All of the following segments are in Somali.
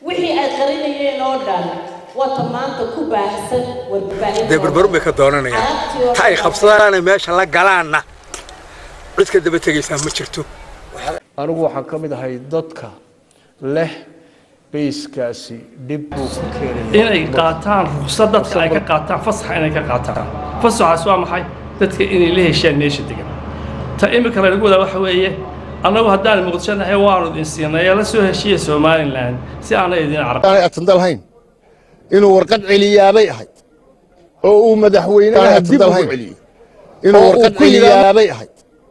wixii ay qarinayeen oo dhan wata maanta ku baahsan warbaahinta dee barbaru bay ka doonanayaan Carabtii oo ta ay qabsadaana meesha la galaanna cid ka daba tegaysaa ma jirto anigu waxaan ka mid ahay dadka leh bayskaasi dhib buu ku keenaya inay qaataan ruqsad dadka ay ka qaataan fasaxa inay ka qaataan fasaxaas waa maxay dadka inay la heshaan meesha degan ta imika laynagu wadaa waxa weeye annagu haddaan muqdisho nahay waanu idin siinay ee la soo heshiiya somalilan si aanay idin carab aanay atandalhayn inuu warqad celiyaabay ahayd oo uu madaxweynaha dib ugu celiyo inuu warqad celiyaabay ahayd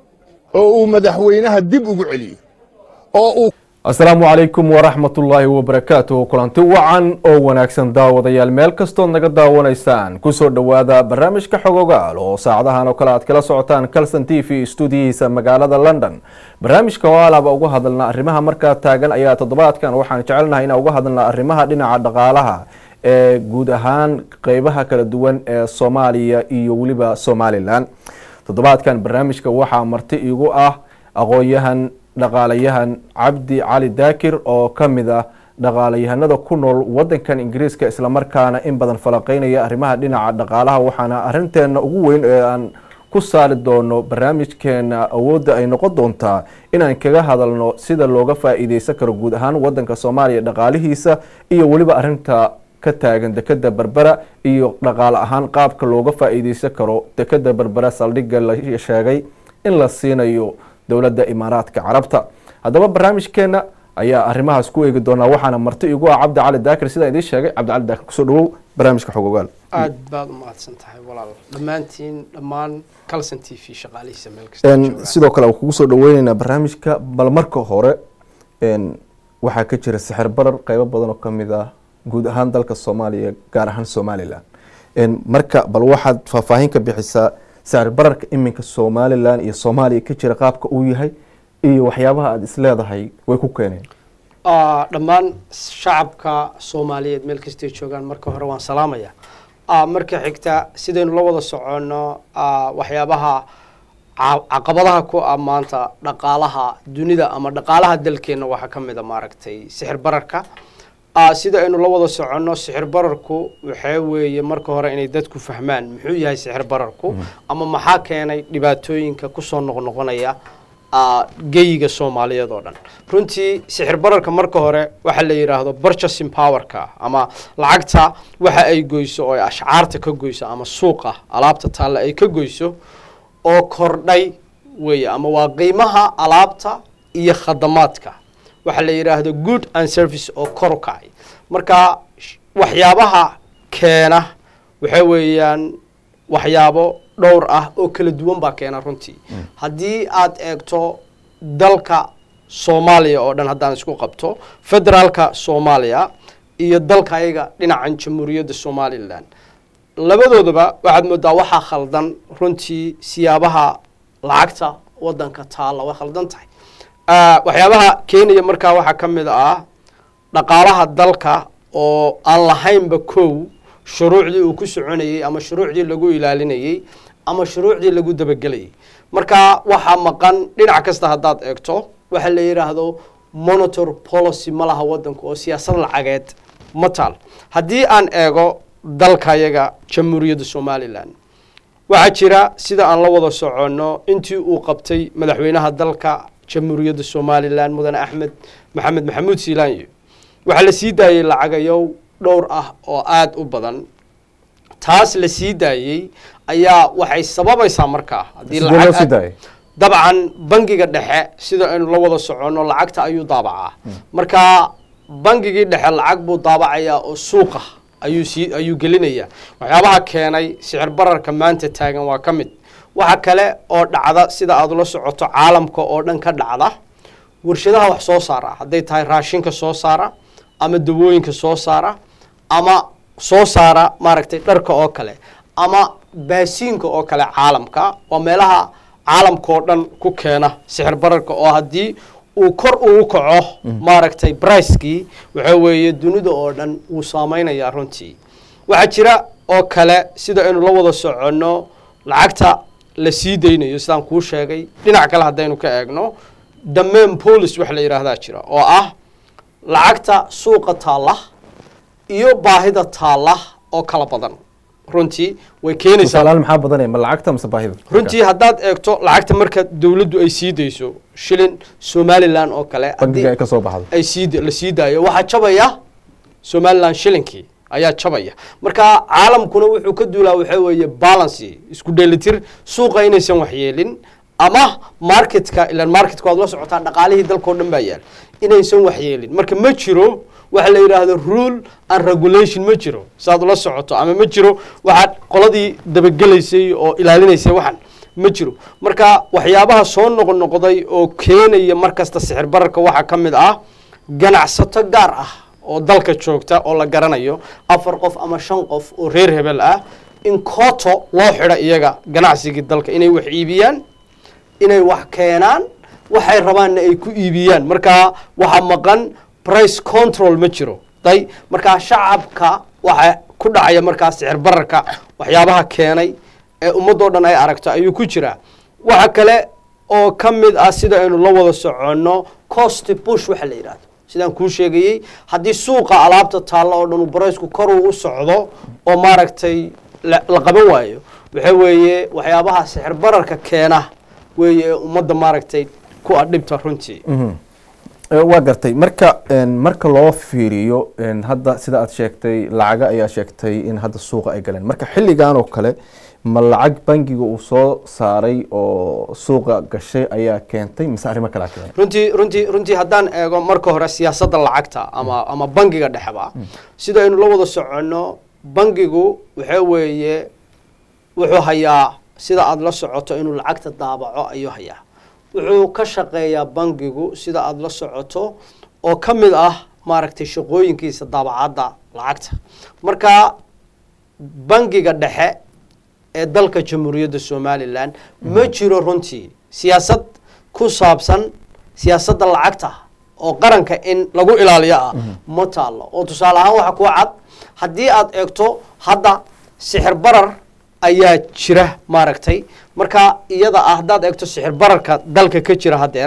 oo uu madaxweynaha dib ugu celiyo oo uu asalaamu calaykum waraxmatullaahi wabarakaatuh kulanti wacan oo wanaagsan daawadayaal meel kastood naga daawanaysaan kusoo dhowaada barnaamijka xogogaal oo saacadahan oo kale aad kala socotaan calson t v stuudiyihiisa magaalada london barnaamijka oo alaaba uga hadalna arrimaha markaa taagan ayaa toddobaadkan waxaan jecelnahay inaan uga hadalna arrimaha dhinaca dhaqaalaha ee guud ahaan qeybaha kala duwan ee soomaaliya iyo weliba somalilan toddobaadkan barnaamijka waxaa marti igu ah aqoon-yahan dhaqaalayahan cabdi cali daakir oo ka mid ah dhaqaalayahanada ku nool wadankan ingiriiska islamarkaana in badan falaqeynaya arrimaha dhinaca dhaqaalaha waxaana arinteena ugu weyn ee aan ku saari doono barnaamijkeena awoodda ay noqon doontaa inaan kaga hadalno sida looga faa-iideysan karo guud ahaan wadanka soomaaliya dhaqaalihiisa iyo weliba arinta ka taagan dekeda berbera iyo dhaqaale ahaan qaabka looga faa-iideysan karo dekeda berbera saldhigga la sheegay in la siinayo dowladda imaaraadka carabta haddaba barnaamijkeena ayaa arrimahaas ku eegi doonaa waxaana marti igu ah cabdi cali daakir sidaan idiin sheegay cabdi cali daakir kusoo dhawow barnaamijka xogogaal aad baad u mahadsan tahay walaal dhammaantiin dhammaan calson t v shaqaalihiisa meel kasta joogaan. sidoo kale waan kugu soo dhaweyneynaa barnaamijka bal marka hore n waxaa ka jira sixir barar qeybo badan oo kamid ah guud ahaan dalka soomaaliya gaar ahaan somalilan n marka bal waxaad faahfaahin ka bixisaa sicir bararka iminka somalilan iyo soomaaliya ka jira qaabka uu yahay iyo waxyaabaha aada isleedahay way ku keeneen Ah, dhammaan shacabka soomaaliyeed meel kastay joogaan marka hore waan salaamaya Ah, marka xigta sidaynu la wada soconno ah, waxyaabaha ca- caqabadaha ku ah maanta dhaqaalaha dunida ama dhaqaalaha dalkeenna waxaa ka mid a maaragtay sixir bararka Ah, sida aynu la wada soconno sixir bararku waxaa weeye marka hore inay dadku fahmaan muxuu yahay sixir bararku ama maxaa keenay dhibaatooyinka kusoo noqnoqonaya ah, geyiga soomaaliyeed oo dhan runtii sixir bararka marka hore waxaa la yidhaahdo purchasing powerka ama lacagta waxa ay goyso oo ay ashcaarta ka goyso ama suuqa alaabta taalla ay ka goyso oo kordhay weeye ama waa qiimaha alaabta iyo khadamaadka waxaa la yidhaahdo good and service oo kor u kacay marka sh- waxyaabaha keena waxa weeyaan waxyaabo dhowr ah oo kala duwan baa keena runtii haddii aad eegto dalka soomaaliya oo dhan haddaan isku qabto federaalka soomaaliya iyo dalka ayaga dhinacan jamhuuriyadda somalilan labadoodaba waxaad moodaa waxaa khaldan runtii siyaabaha lacagta wadanka taalla way khaldan tahay Ah, waxyaabaha keenaya markaa waxaa ka mid ah dhaqaalaha dalka oo aan lahaynba kow shuruucdii uu ku soconayey ama shuruucdii lagu ilaalinayey ama shuruucdii lagu dabagelayay marka waxaa maqan dhinac kasta haddaad eegto waxa la yidhaahdo monitor policy ma laha wadanku oo siyaasad lacageed ma taal haddii aan eego dalkayaga jamhuuriyadda somalilan waxaa jira sida aan la wada soconno intii uu qabtay madaxweynaha dalka jamhuuriyadda somalilan mudane axmed maxamed maxamuud siilaanyo waxaa la sii daayey lacagayow dhowr ah oo aada u badan taas la sii daayey ayaa waxay sababaysaa markaa haddii sidee loo lacag sii aad- daayay dabcan bangiga dhexe sida aynu la wada soconno lacagta ayuu daabacaa marka bangigii dhexe lacag buu daabacayaa oo suuqa ayuu sii ayuu gelinayaa waxyaabaha keenay sicir bararka maanta taagan waa ka mid waxa kale oo dhacda sida aad ula socoto caalamka oo dhan ka dhacda warshadaha wax soo saara hadday tahay raashinka soo saara ama dawooyinka soo saara ama soo saara maaragtay dharka oo kale ama baasiinka oo kale caalamka waa meelaha caalamka oo dhan ku keena sixir bararka oo haddii uu kor ugu kaco maaragtay bricekii waxa weeye dunida oo dhan wuu saameynayaa runtii waxaa jira oo kale sida aynu la wada soconno lacagta la sii daynayo sidaan kuu sheegay dhinac kale haddaynu ka eegno damain police wax la yidhaahdaa jira oo ah lacagta suuqa taalla iyo baahida taalla oo kala badan runtii way keenaysaa tusaalahaan maxaa badanaya ma lacagta mise baahida runtii haddaad eegto lacagta marka dowladdu ay sii dayso shilin somalilan oo kale bangiga ay haddii ka soo baxdo ay sii la sii daayo waxaa jabaya somalilan shilinkii ayaa jabaya marka caalamkuna wuxuu ka duulaa waxaa weeye balancy isku dheelitir suuqa inaysan waxyeelin ama marketka ilan marketka waad la socotaa dhaqaalihii dalkao dhan baa yaal inaysan waxyeelin marka ma jiro waxa la yidhaahdo rule and regulation ma jiro saad ula socoto ama ma jiro waxaad qoladii dabagelaysay oo ilaalinaysay waxan ma jiro marka waxyaabaha soo noqnoqday oo keenaya markasta sixir bararka waxaa ka mid ah ganacsato gaar ah oo dalka joogta oo la garanayo afar qof ama shan qof oo reer hebel ah in kooto loo xidho iyaga ganacsigii dalka inay wax iibiyaan inay wax keenaan waxay rabaanna ay ku iibiyaan marka waxaa maqan price control ma jiro day markaa shacabka waxa ku dhacaya markaa sicir bararka waxyaabaha keenay ee ummadoo dhan ay aragto ayuu ku jiraa waxa kale oo ka mid ah sida aynu la wada soconno cost bush waxa la yidhahdo sidaan kuu sheegayey haddii suuqa alaabta taalla oo dhan uu baraysku koruu u socdo oo maaragtay la la qaban waayo waxa weeye waxyaabaha sixir bararka keena weeye ee ummadda maaragtay ku adhibta runtii Eh, waa gartay marka een, marka loo fiiriyo een, hadda sida aad sheegtay lacaga ayaa sheegtay in hadda suuqa ay galeen marka xilligan oo kale ma lacag bangiga uu soo saaray oo suuqa gashay ayaa keentay mise arrimo kalaa keenay runtii runtii runtii haddaan eego marka hore siyaasadda lacagta ama ama bangiga dhexeba sida aynu la wada soconno bangigu waxa weeye wuxuu hayaa sida aada la socoto inuu lacagta daabaco ayuu hayaa wuxuu ka shaqeeyaa bangigu sida aada la socoto oo ka mid ah maaragtay shaqooyinkiisa daabacadda lacagta marka bangiga dhexe ee dalka jamhuuriyadda somalilan ma jiro runtii siyaasad ku saabsan siyaasadda lacagta oo qaranka in lagu ilaaliyo ah ma taalo oo tusaale ahaan waxa kuwa cad haddii aad eegto hadda sixir barar ayaa jira maaragtay marka iyada ah haddaad eegto sixir bararka dalka ka jira haddeer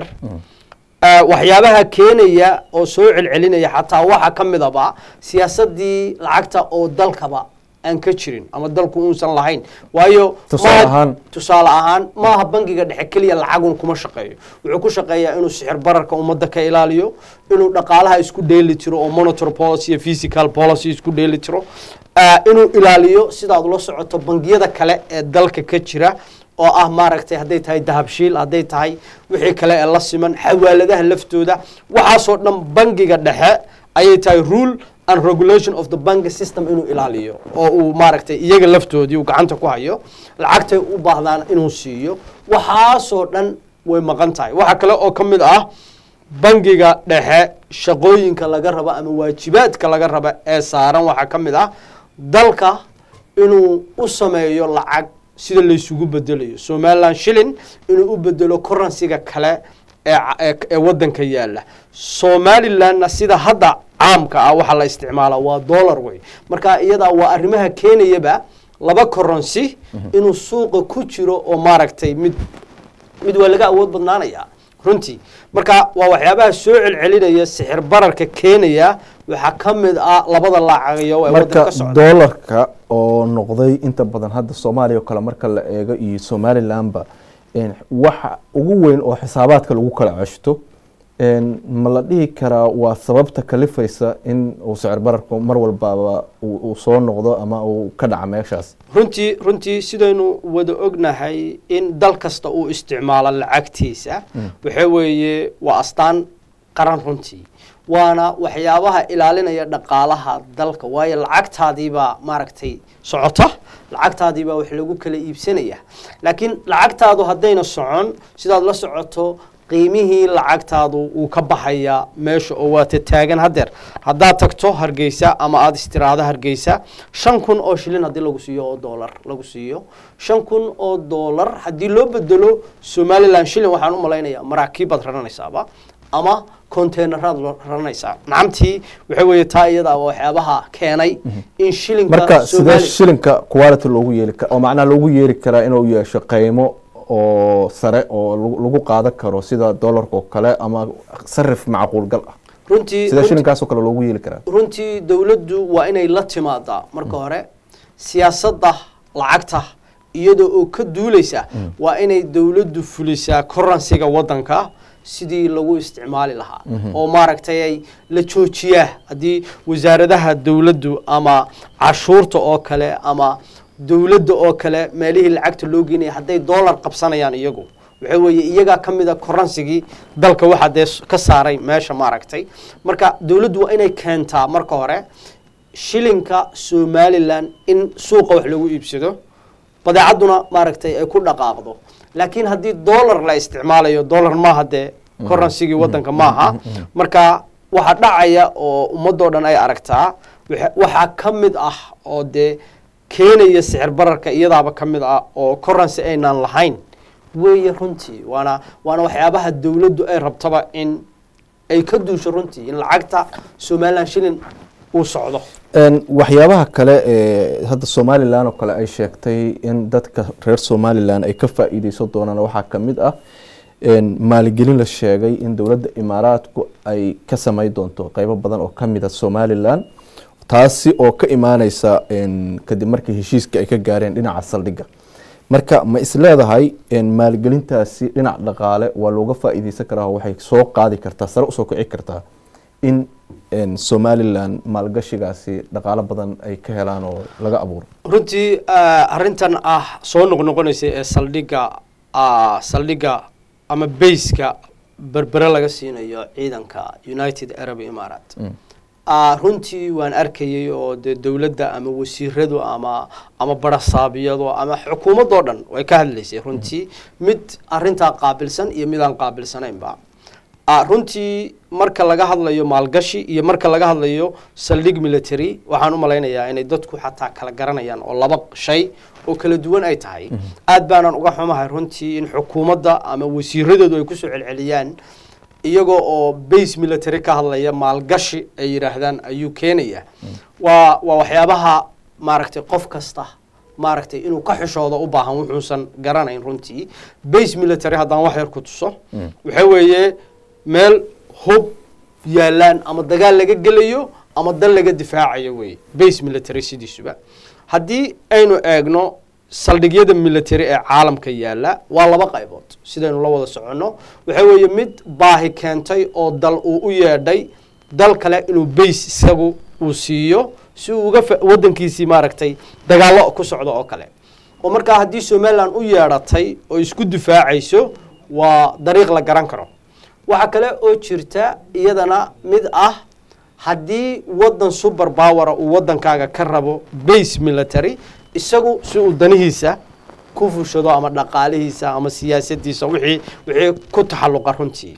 eh, waxyaabaha keenaya oo soo celcelinaya xataa waxa ka midaba siyaasadii lacagta oo dalkaba aan ka jirin ama dalku uusan lahayn waayo Tusaale maaha- ahaan? tusaale ahaan maaha bangiga dhexe keliya lacagun kuma shaqeeyo wuxuu ku shaqeeyaa inuu sixir bararka ummadda ka ilaaliyo inuu dhaqaalaha isku dheeli tiro oo monetary policy iyo physical policy isku dheeli tiro ah, inuu ilaaliyo sidaad ula socoto bangiyada kale ee dalka ka jira oo ah maaragtay hadday tahay dahabshiil hadday tahay wixii kale ee la siman xawaaladaha laftooda waxaasoo dhan bangiga dhexe ayay tahay rule and regulation of the bank system inuu ilaaliyo oo uu maaragtay iyaga laftoodii uu gacanta ku hayo lacagtay u baahdaan inuu siiyo waxaasoo dhan way maqan tahay waxa kale oo ka mid ah bangiga dhexe shaqooyinka laga raba ama waajibaadka laga raba ee saaran waxaa ka mid ah dalka inuu u sameeyo lacag sida laysugu bedelayo somaliland shilling inuu u bedelo currencyga kale ee ca- ee ee wadanka yaala somalilandna sida hadda caamka ah waxaa la isticmaalaa waa dollar wey marka iyadaa waa arrimaha keenayaba laba currency inuu suuqa ku jiro oo maaragtay mid mid waa laga awood badnaanaya runtii marka waa waxyaabaha soo celcelinaya sixir bararka keenaya waxaa ka mid ah labada lacageyo ee marka wadanka ka socda doolarka oo noqday inta badan hadda soomaaliya oo kale marka la eego iyo somalilandba een, waxa ugu weyn oo xisaabaadka lagu kala ceshto een, ma la dhihi karaa waa sababta kalifaysa in uu sicir bararku mar walbaba uu uu soo noqdo ama uu ka dhaca meeshaas runtii runtii sidaynu wada ognahay in dal kasta uu isticmaalo lacagtiisa waxa weeye waa astaan qaran runtii waana waxyaabaha ilaalinaya dhaqaalaha dalka waayo lacagtaadiibaa maaragtay socota lacagtaadiibaa wax lagu kala iibsanaya laakiin lacagtaadu haddayna socon sidaad la socoto qiimihii lacagtaadu uu ka baxaya meesha oo waata taagan haddeer haddaad tagto hargeysa ama aada istiraado hargeysa shan kun oo shilin haddii lagu siiyo oo doolar lagu siiyo shan kun oo doolar haddii loo bedelo somaliland shilin waxaan u malaynayaa maraakiibaad raranaysaaba ama containeraad lo- raranaysaa nacamtii waxa weeye taa iyada waa waxyaabaha keenay in shilinka marka sidee Somali- shilinka quality loogu yeeli kara oo macnaha loogu yeeri karaa inuu yeesho qiimo oo sare oo lagu- lagu qaadan karo sida doolarka oo kale ama sarif macquul gal ah runtii sida runtii- shilinkaasoo kale loogu yeeli karaa runtii dowladdu waa inay la timaadaa marka hore siyaasadda lacagta iyadoo oo ka duuleysa waa inay dowladdu fulisaa koransiga waddanka sidii lagu isticmaali lahaa oo maaragtay ay la joojiyaa haddii wasaaradaha dowladdu ama cashuurta oo kale ama dowladda oo kale meelihii lacagta loo geenaya hadday dollar qabsanayaan iyagu waxa weeye iyagaa ka mid a koransigii dalka waxaa dee s- ka saaray meesha maaragtay marka dowladdu waa inay keentaa marka hore shilinka somalilan in suuqa wax lagu iibsado badeecadduna maaragtay ay ku dhaqaaqdo laakiin haddii dollar la isticmaalayo dollar maaha dee koransigii waddanka maaha marka waxaa dhacaya oo ummadoo dhan ay aragtaa waxa- waxaa ka mid ah oo dee keenaya sicir bararka iyadaaba ka mid ah oo koransi aynaan lahayn weeye runtii waana waana waxyaabaha dowladdu ay rabtaba in ay ka duusho runtii in lacagta somalilan shilin uu socdo Een, waxyaabaha kale ee hadda somalilan oo kale ay sheegtay in dadka reer somalilan ay ka faa'iideysan doonaan waxaa ka mid ah een, maalgelin la sheegay in dowladda imaaraadku ay ka samey doonto qeybo badan oo ka mid a somalilan taasi oo ka imaaneysa een, kadib markii heshiiska ay ka gaareen dhinaca saldhigga marka ma isleedahay een, maalgelintaasi dhinac dhaqaale waa looga faa'iideysan karaa oo waxay soo qaadi kartaa sare usoo kici kartaa in een, somalilan maalgashigaasi dhaqaalo badan ay ka helaan oo laga abuuro runtii ah, arrintan ah soo noqnoqonaysa ee saldhigga ah, saldhigga ama bayska berbere laga siinayo ciidanka united arab imarat Ah, runtii waan arkayay oo dee dowladda ama wasiiradu ama ama barasaabiyadu ama xukuumadoo dhan way ka hadlaysay runtii mid arrintaa qaabilsan iyo mid aan qaabilsanaynba Ah, runtii marka laga hadlayo maalgashi iyo marka laga hadlayo saldhig military waxaan u malaynayaa inay dadku xataa kala garanayaan oo laba shay oo kala duwan ay tahay aad baanan uga xumahay runtii in xukuumadda ama wasiiradoodu ay kusoo celceliyaan iyagoo oo base military ka hadlaya maalgashi ay yidhaahdaan ayuu keenaya waa waa waxyaabaha maaragtay qof kasta maaragtay inuu ka xishoodo u baahan wuxuusan garanayn runtii base military haddaan wax yar ku tuso waxa weeye meel hub yaalaan ama dagaal laga gelayo ama dal laga difaacayo wey base military sidiisuba haddii aynu eegno saldhigyada military ee caalamka yaala waa laba qaybood sidaynu la wada soconno waxa weeye mid baahi keentay oo dal uu u yeedhay dal kale inuu base isagu uu siiyo si uu uga fa- wadankiisii maaragtay dagaallo ku socdo oo kale oo markaa haddii somalilan u yeedhatay oo isku difaacayso waa dariiq la garan karo waxaa kale oo jirta iyadana mid ah haddii wadan super powera uu wadankaaga ka rabo base military isagu si uu danihiisa ku fushado ama dhaqaalihiisa ama siyaasadiisa wixii wixii ku taxalluqa runtii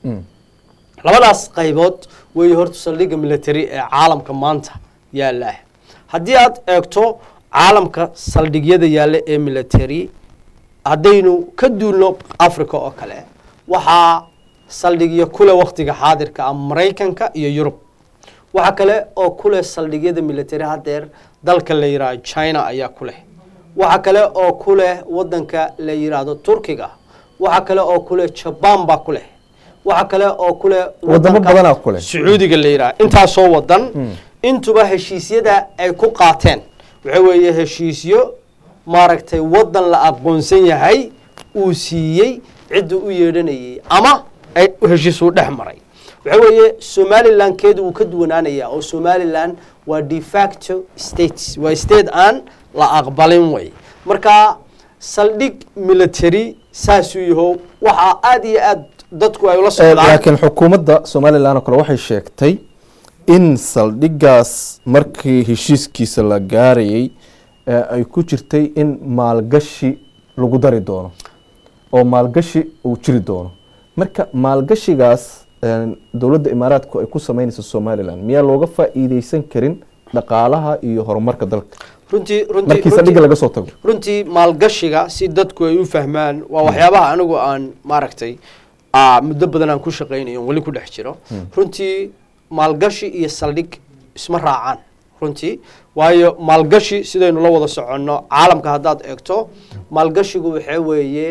labadaas qaybood weeye horta saldhigga military ee caalamka maanta yaala haddii aad eegto caalamka saldhigyada yaalla ee military haddaynu ka duulno africa oo kale waxaa saldhigyo kule waktiga xaadirka ah maraykanka iyo yurub waxaa kale oo kuleh saldhigyada military hadeer dalka la yidhaahdo china ayaa ku leh waxaa kale oo ku leh wadanka la yidhaahdo turkiga waxaa kale oo ku leh jaban baa ku leh waxaa kale oo ku leh Wadamo wadanka badanaa ku leh. sacuudiga la yidhaahdo intaasoo wadan intuba heshiisyada ay ku qaateen waxa weeye heshiisyo maaragtay wadan la aqoonsan yahay uu siiyey cidda u yeedhanayay ama ay heshiis uu dhex maray waxa weeye somalilan keedu wuu ka duwanaanayaa oo somalilan waa de facto states waa state aan la aqbalin way marka saldhig military saasuu yaho waxaa aad iyo aad dadku ay ula Eh, socdaan laakiin xukuumadda somalilan oo kale waxay sheegtay in saldhigaas markii heshiiskiisa la gaarayay eh, ay ku jirtay in maalgashi lagu dari doono oo maalgashi uu jiri doono marka maalgashigaas eh, dowladda imaaraadku ay ku sameynayso somalilan miyaa looga faa'iideysan karin dhaqaalaha iyo horumarka dalka runtii runtii markii saldhigga runtii- laga soo tago runtii maalgashiga si dadku ay u fahmaan waa waxyaabaha anigu aan maaragtay aa, muddo badan aan ku shaqaynayo weli ku dhex jiro runtii maalgashi iyo saldhig isma raacaan runtii waayo maalgashi sidaynu la wada soconno caalamka haddaad eegto maalgashigu waxaa weeye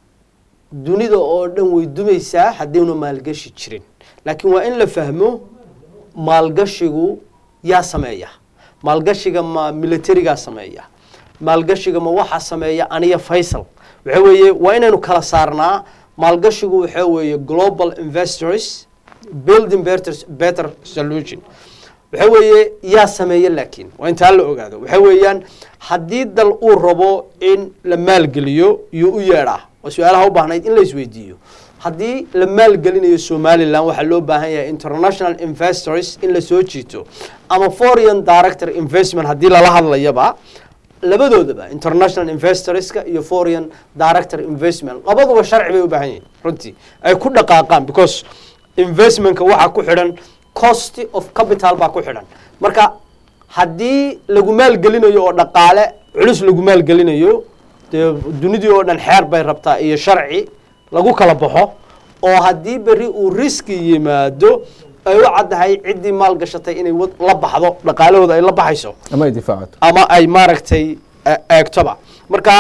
dunida oo dhan way dumaysaa haddaynu maalgashi jirin laakiin waa in la fahmo maalgashigu yaa sameeya maalgashiga ma militarigaa sameeya maalgashiga ma waxaa sameeya aniya faysal waxa weeye waa inaynu kala saarnaa maalgashigu waxa weeye global investors building better, better solution waxa weeye yaa sameeya laakiin waa intaa la ogaado waxa weeyaan haddii dal uu rabo in la maalgeliyo yuu u yeedhaa waa su-aalaha u baahnayd in la isweydiiyo haddii la maalgelinayo somalilan waxaa loo baahan yahay international investors in la soo jiito ama foreign director investment haddii lala hadlayaba labadoodaba international investorska iyo foreign director investment labaduba sharci bay u baahan yihiin runtii ay ku dhaqaaqaan because investmentka waxaa ku xidhan cost of capital baa ku xidhan marka haddii lagu maalgelinayo oo dhaqaale culus lagu maalgelinayo dee dunidii oo dhan xeer bay rabtaa iyo sharci lagu kala baxo oo haddii berri uu riski yimaado ay u caddahay ciddii maal gashatay inay wad- la baxdo dhaqaalahooda ay la baxayso ama ay difaacato ama ay maaragtay e- eegtoba marka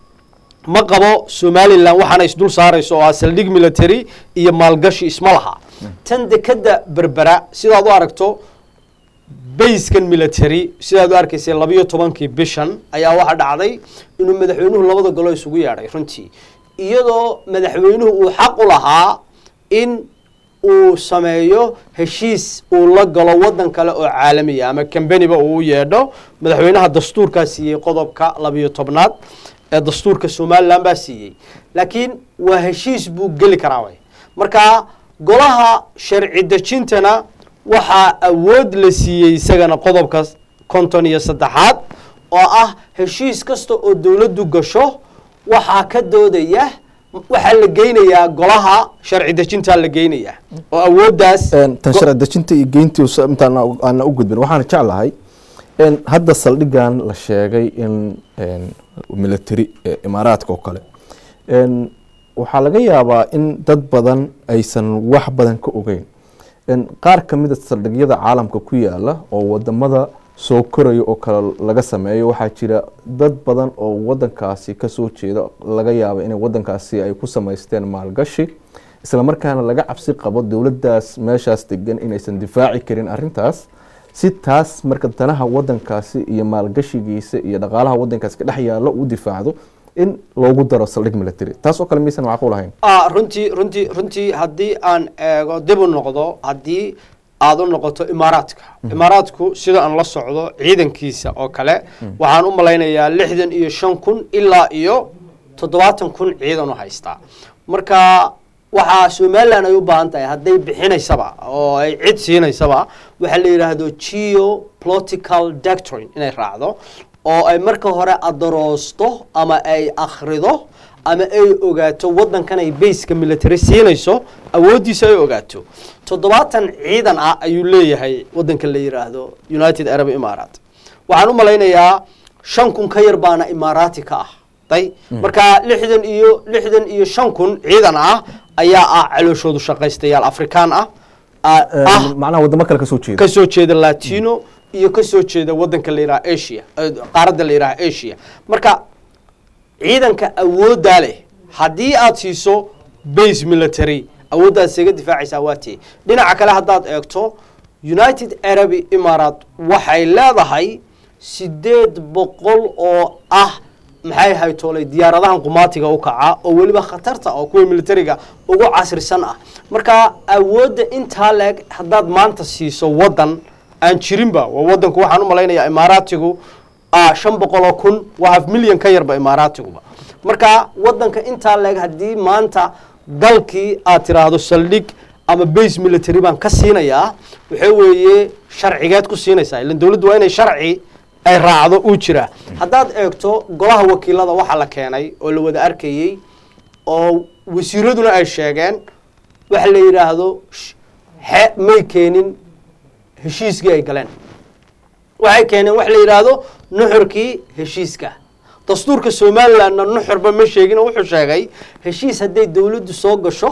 ma qabo somalilan waxaana isdul saarayso oo ah saldhig military iyo maalgashi isma laha tan dekeda berbera sidaad u aragto bayskan military sidaad u arkaysay labiyo tobankii bishan ayaa waxaa dhacday inuu madaxweynuhu labada golo isugu yeedhay runtii iyadoo madaxweynuhu uu xaq u lahaa in uu sameeyo heshiis uu la galo wadan kale oo caalamiya ama kambaniba uu u yeedho madaxweynaha dastuurkaa siiyey qodobka labiyo tobnaad ee dastuurka somalilan baa siiyey laakiin waa heshiis buu geli karaa way marka golaha sharci dejintana waxaa awood la siiyey isagana qodobka konton iyo saddexaad oo ah heshiis kasta oo dowladdu gasho waxaa ka doodaya waxaa la geynayaa golaha sharci dejintaa la geynayaa oo awooddaas tan sharci dejinta iyo geyntii intaan aana u gudbin waxaan jeclahay in hadda saldhigan la sheegay in military ee imaaraadka oo kale n waxaa laga yaabaa in dad badan aysan wax badan ka ogeyn n qaar ka mida saldhigyada caalamka ku yaala oo wadamada soo koraya oo kale laga sameeyo waxaa jira dad badan oo wadankaasi kasoo jeeda laga yaaba inay wadankaasi ay ku samaysteen maalgashi isla markaana laga cabsi qabo dowladaas meeshaas degan inaysan difaaci karin arintaas si taas marka danaha wadankaasi iyo maalgashigiisa iyo dhaqaalaha wadankaasi ka dhex yaalo uu difaacdo in loogu daro saldhig military taas oo kale maysan macquul ahayn ah runtii runtii runtii haddii aan eego dib u noqdo haddii aada u noqoto imaaraadka imaaraadku sida aan la socdo ciidankiisa oo kale waxaan u malaynayaa lixdan iyo shan kun ilaa iyo toddobaatan kun ciidan u haystaa marka waxaa somalilan ay u baahan tahay hadday bixinaysaba oo ay cid siinaysaba waxaa la yidhaahdo geo political doctrine inay raacdo oo ay marka hore adaroosto ama ay akhrido ama ay ogaato wadankan ay bayska military siinayso awooddiisa ay ogaato toddobaatan ciidan ah ayuu leeyahay wadanka la yidhaahdo united arab imarat waxaan u malaynayaa shan kun ka yar baana imaaraati ka ah day marka lixdan iyo lixdan iyo shan kun ciidan ah ayaa ah calooshoodu shaqaystayaal afrikaan ah ah macnaha wadamo kale kasoo jeeda ka soo jeeda latino iyo ka soo jeeda wadanka la yidhaha asia eh, qaaradda la yidhaha asia marka ciidanka awooddaa leh haddii aad siiso base military awooddaad isaga difaacaysaa waa tii dhinaca kale haddaad eegto united arab imarat waxay leedahay sideed boqol oo ah maxay haytoolay diyaaradahan qumaatiga u kaca oo weliba khatarta oo kuwa militariga ugu casrisan ah marka awoodda intaa leeg haddaad maanta siiso wadan aan jirinba waa wadanku waxaan u malaynayaa imaaraatigu ah shan boqoloo kun waa half milyan ka yarba imaaraatiguba marka wadanka intaa leeg haddii maanta dalkii aad tiraahdo saldhig ama base military baan ka siinayaa waxa weeye sharcigeed ku siinaysaa ilan dowladdu waa inay sharci ay raacdo uu jiraa haddaad eegto golaha wakiilada waxaa la keenay oo la wada arkayey oo wasiiraduna ay sheegeen waxa la yidhaahdo sh- xe may keenin heshiiskii ay galeen waxay keeneen waxa la yidhaahdo nuxurkii heshiiska dastuurka somalilandna nuxurba ma sheegin oo wuxuu sheegay heshiis hadday dowladdu soo gasho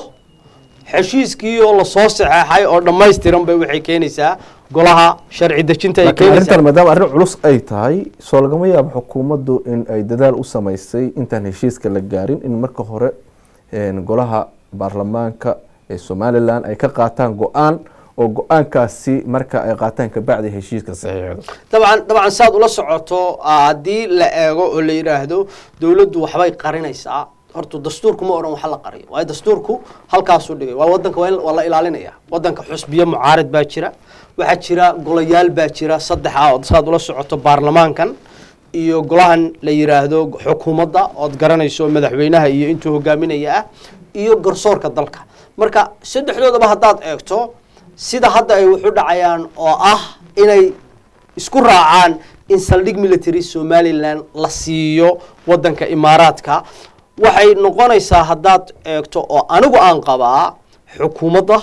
heshiiskii oo lasoo saxeexay oo dhammaystiran bay waxay keenaysaa golaha sharci dejinta ay laakiin keenaysaa arrintan maadaama arrin culus ay tahay soo lagama yaabo xukuumaddu in ay dadaal u samaysay intaan heshiiska la gaarin in marka hore een, golaha baarlamaanka ee somalilan ay ka qaataan go-aan oo go-aankaasi marka ay qaataan kabacdi heshiiska saxiixdo dabcan dabcan saad ula socoto ah, haddii la eego oo la yidhaahdo dowladdu waxbay qarinaysaa horta dastuurku ma odhan waxa la qariyo waayo dastuurku halkaasuu dhigay waa wadanka waa in- waa la ilaalinaya wadanka xusbiyo mucaarid baa jira waxaa jira golayaal baa jira saddex ah oo saad ula socoto baarlamaankan iyo golahan la yidhaahdo xukuumadda ood garanayso madaxweynaha iyo intuu hogaaminaya ah iyo garsoorka dalka marka saddexdoodaba haddaad eegto sida hadda ay wuxu dhacayaan oo ah inay isku raacaan in saldhig military somalilan la siiyo wadanka imaaraadka waxay noqonaysaa haddaad eegto oo anigu aan qabaa xukuumadda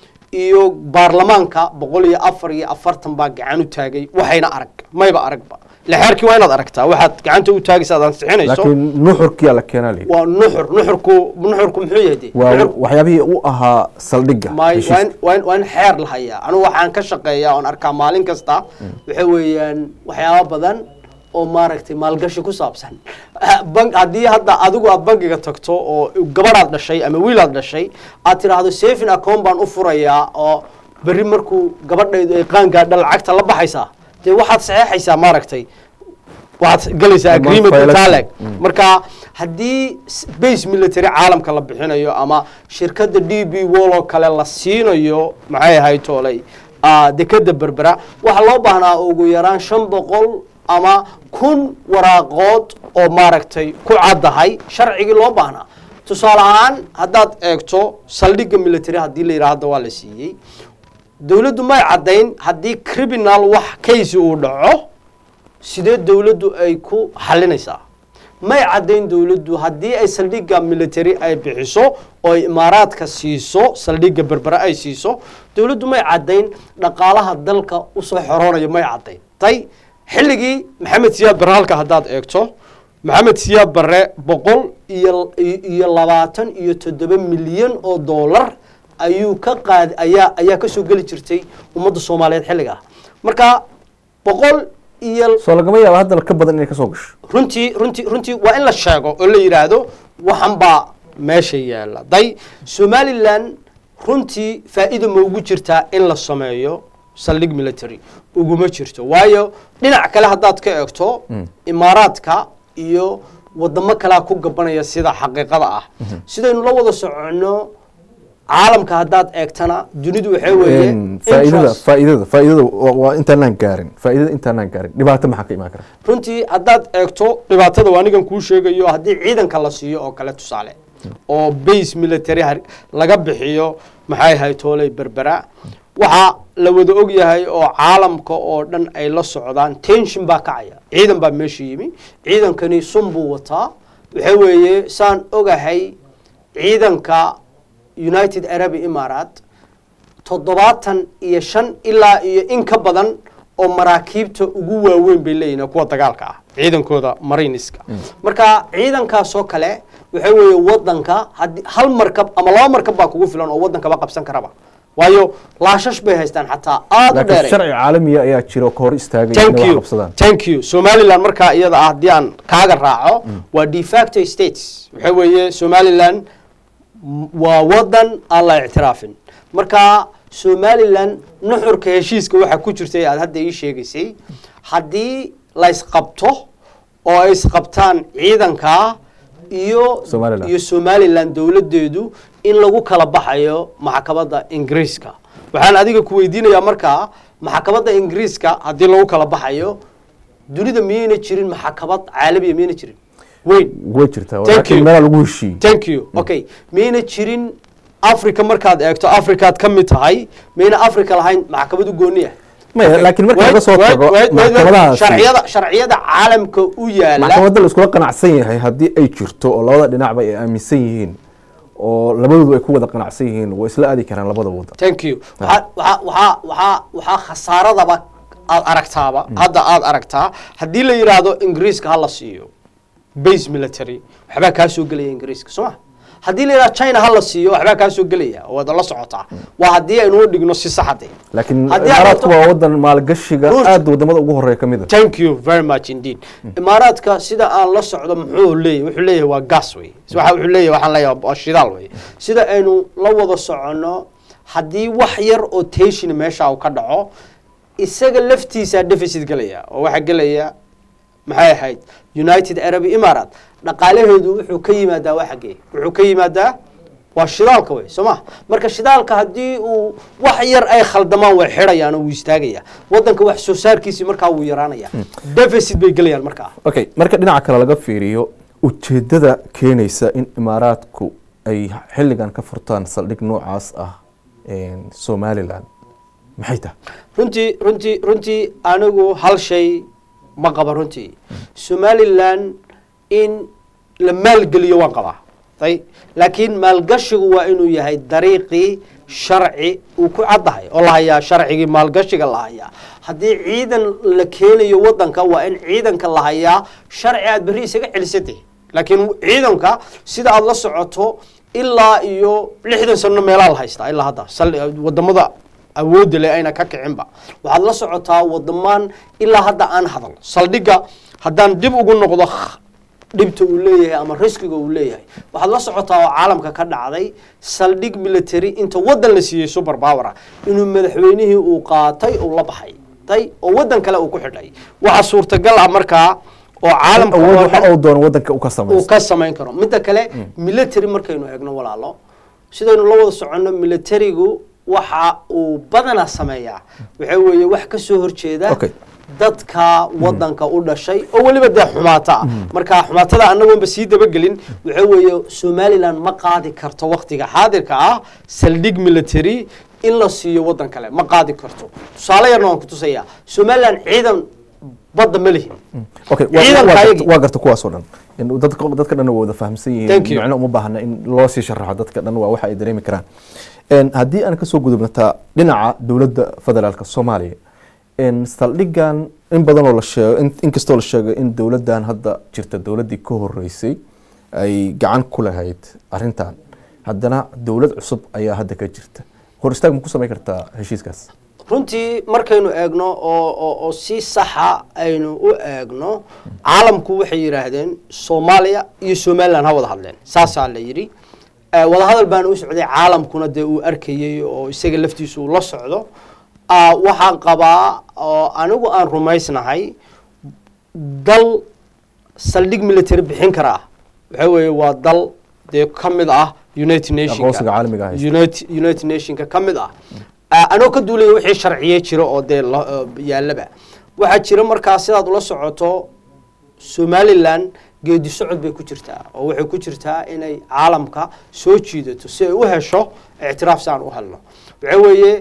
iyo baarlamaanka boqol iyo afar iyo afartan baa gacan u taagay waxayna arag mayba aragba lexeerkii waa inaad aragtaa waxaad gacanta u taagaysa aad ansixinayso laakiin nuxurkiyaa la keenaa la yidhi. waa nuxur nuxurku nuxurku muxuu yahay dee waa Nuxurku- waxyaabihii u ahaa saldhigga may heshiiska. waa in- waa in- waa in xeer la hayaa anigu waxaan ka shaqeeyaa oon arkaa maalin kasta waxa weeyaan waxyaaba badan oo maaragtay maalgashi ku saabsan Bank- haddii hadda adigu aad bangiga tagto oo gabadhaad dhashay ama wiilaad dhashay aad tiraahdo saving account baan u furayaa oo berri markuu gabadhaydu ay qaangaadha lacagta la baxaysaa dee waxaad saxeexaysaa maaragtay waxaad galaysaa Ama agreement file- taleg marka haddii s- base military caalamka la bixinayo ama shirkadda d b wall oo kale la siinayo maxay ahayd toolay ah, dekeda berbera waxaa loo baahnaa ugu yaraan shan boqol ama kun waraaqood oo maaragtay ku caddahay sharcigii loo baahnaa tusaale ahaan haddaad eegto saldhigga military haddii la yidhaha hadda waa la siiyey dowladdu may caddayn haddii criminal wax case uu dhaco sidee dowladdu ay ku xalinaysaa may caddayn dowladdu haddii ay saldhigga military ay bixiso oo ay imaaraadka siiso saldhigga berbere ay siiso dowladdu may caddayn dhaqaalaha dalka usoo xoroonayo may caddayn tay xilligii maxamed siyaad barre halka haddaad eegto maxamed siyaad barre boqol iyo iyo labaatan iyo toddoba milyan oo doolar ayuu ka qaad ayaa ayaa kasoo geli jirtay ummadda soomaaliyeed xilligaa marka boqol iyo soo lagama yaaba hadda ka badan inay ka soo gasho runtii runtii runtii waa in la sheego oo la yidhaahdo waxan baa meesha yaalla day somalilan runtii faa'iida ma ugu jirtaa in la sameeyo saldhig military uguma jirto waayo dhinac kale haddaad ka eegto imaaraadka iyo wadamo kalea ku gabanaya sida xaqiiqada ah sidaynu la wada soconno caalamka haddaad eegtana dunidu waxay weeye faa'iidada interest- faa'iidada faa'iidada waa- waa intaanaan gaarin faa'iidada intaanaan gaarin dhibaato maxaa ka imaan kara runtii haddaad eegto dhibaatada waa anigan kuu sheegayo haddii ciidanka la siiyo oo kale tusaale oo base military har- laga bixiyo maxay ahay tooley berbera waxaa la wada og yahay oo caalamka oo dhan ay la socdaan tension baa kacaya ciidan baa meesha yimi ciidankani sun buu wataa waxa weeye saan ogahay ciidanka united arab emirates toddobaatan iyo shan ilaa iyo in ka badan oo maraakiibta ugu waaweyn bay leeyihin kuwa dagaalka ah ciidankooda mariniska marka ciidankaasoo kale waxa weeye wadanka haddii hal markab ama laba markab baa kugu filan oo wadankaba qabsan karaba waayo laashash bay haystaan xataa aada u laakiin dheeray sharci caalamiya ayaa jira oo ka hor istaagaya thank inay wax you qabsadaan thank you somaliland markaa iyada ah haddii aan kaaga raaco waa de facto states waxa weeye somaliland m- waa wadan aan la ictiraafin marka somaliland nuxurka heshiiska waxaa ku jirtay aad hadda ii sheegaysay haddii la isqabto oo ay isqabtaan ciidanka iyo Somaliland. iyo somaliland dowladeedu in lagu kala baxayo maxkamadda ingiriiska waxaan adiga ku weydiinayaa markaa maxkamadda ingiriiska haddii lagu kala baxayo dunida miyayna jirin maxkamad caalamiya miyayna jirin weyn way jirtaa Thank laakiin you. meelaa lagu heshiiyey thank you okay miyayna jirin africa markaad eegto africaad ka mid tahay miyayna africa lahayn maxkamad u gooni ah maya laakiin marka laga soo Wait, tago wait, wait, wait. maxkamadahaasi sharciyada sharciyada caalamka u yaala maxkamadda la iskula qanacsan yahay haddii ay jirto oo labada dhinacba ay aaminsan yihiin oo labadoodu ay ku wada qanacsan yihiin way isla aadi karaan labada wadan thank you waxaa waxaa waxaa waxaa waxaa khasaaradaba aad aragtaaba hadda aad aragtaa haddii la yidhaahdo ingiriiska ha la siiyo base military waxbaa kaa soo gelaya ingiriiska soo ma haddii la yidhahdo china ha la siiyo waxbaa kaa soo gelaya oo wada la socotaa waa haddii aynu u dhigno si saxade laakiin Haddii aad imaaraadku rabto- waa wadan maalgashiga Ruush- aad wadamada ugu horeeya ka mid a thank you very much indeed imaaraadka sida aan la socdo muxuu leeyahy wuxuu leeyahay waa gas wey waxa wuxuu leeyahay waxaan leeyahay waa shidaal wey sida aynu la wada soconno haddii wax yar oo tension meesha uu ka dhaco isaga laftiisaa deficit gelaya oo waxaa gelaya maxay ahayd united arab imarat dhaqaalaheedu wuxuu ka yimaadaa waa xaggee wuxuu ka yimaadaa waa shidaalka wey soo ma marka shidaalka haddii uu wax yar ay khaldamaan way xidhayaan oo wuu istaagaya wadanka wax soo saarkiisii markaa wuu yaraanaya deficit bay gelayaan markaa okay marka dhinaca kale laga fiiriyo ujeedada keenaysa in imaaraadku ay xilligan ka furtaan saldhig noocaas ah somalilan maxay tahay runtii runtii runtii anigu hal shay ma qaba runtii somalilan in la maalgeliyo waan qabaa ay laakiin maalgashigu waa inuu yahay dariiqii sharci uu ku caddahay oo la hayaa sharcigii maalgashiga la hayaa haddii ciidan la keenayo wadanka waa in ciidanka la hayaa sharci aad berri isaga celisatay laakiin ciidanka sida aad la socoto ilaa iyo lixdan sano meelaa la haystaa ilaa hadda wadamada awoodda leh ayna ka kicinba waxaad la socotaa wadamaan ilaa hadda aan hadal saldhigga haddaan dib ugu noqdo dhibta uu leeyahay ama riskiga uu leeyahay waxaad la socotaa oo caalamka ka dhacday saldhig military inta wadan la siiyey super power inuu madaxweynihii uu qaatay uu la baxay tay oo wadan kale uu ku xidhay waxaa suurtagal ah markaa oo caalamka awood oo waxa dhan uu doono wadanka u ka uu samaysto ka samayn karo midda kale military markaynu eegno walaalo sidaynu la wada soconno militarigu waxa uu badanaa sameeyaa waxa weeye wax ka soo horjeeda Okay. dadka wadanka u dhashay oo weliba dee xumaata ah marka xumaatada annagoonba sii dabagelin waxa weeye somalilan ma qaadi karto waktiga xaadirka ah saldhig military in la siiyo wadan kale ma qaadi karto tusaale yarna waan ku tusayaa somalilan ciidan badda ma lihin okay waa- ciidanka waa garta- ayagii. waa garta kuwaas oo dhan In dadka dadka dhan waa wada fahamsan Thank yihiin you. macno uma baahna in loo sii sharaxo dadka dhan waa waxa ay dareemi karaan En, haddii aan kasoo gudubnataa dhinaca dowladda federaalka soomaaliya En, saldhigan in badan oo la sheego in- inkastoo la sheego in dowladdan hadda jirta dowladdii ka horeysay ay gacan ku lahayd arrintan haddana dowlad cusub ayaa hadda ka jirta hor istaag ma ku samayn kartaa heshiiskaas runtii markaynu eegno oo oo oo si saxa aynu u eegno caalamku waxay yidhaahdeen soomaaliya iyo somalilan ha wada hadleen saasaa la yidhi Eh, wadahadal baana u socday caalamkuna dee uu arkayey oo isaga laftiisu uu la socdo Ah, waxaan qabaa oo anigu aan rumaysnahay dal saldhig military bixin kara ah waxa weeye waa dal dee ka mid ah united nationka Aqoonsiga caalamiga ah haysta. united united nationka ka mid ah Ah, anoo ka duulaya wixii sharciye jira oo dee la- oo yaallaba waxaa jira markaa sidaad ula socoto somalilan geedi socod bay ku jirtaa oo waxay ku jirtaa inay caalamka soo jiidato si ay u hesho ictiraaf si aan u helno waxa weeye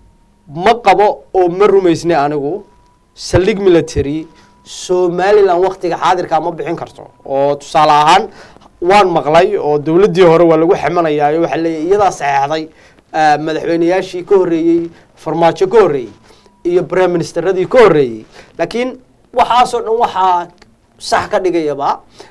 ma qabo oo ma rumaysnay anigu saldhig military somalilan waktiga xaadirkaa ma bixin karto oo tusaale ahaan waan maqlay oo dowladdii hore waa lagu xamanayaayo waxaa leeyahay iyadaa saxeexday ah, madaxweyneyaashii ka horreeyey farmaajo ka horreeyey iyo prime ministeradii ka horreeyey laakiin waxaasoo dhan waxaa sax ka dhigayaba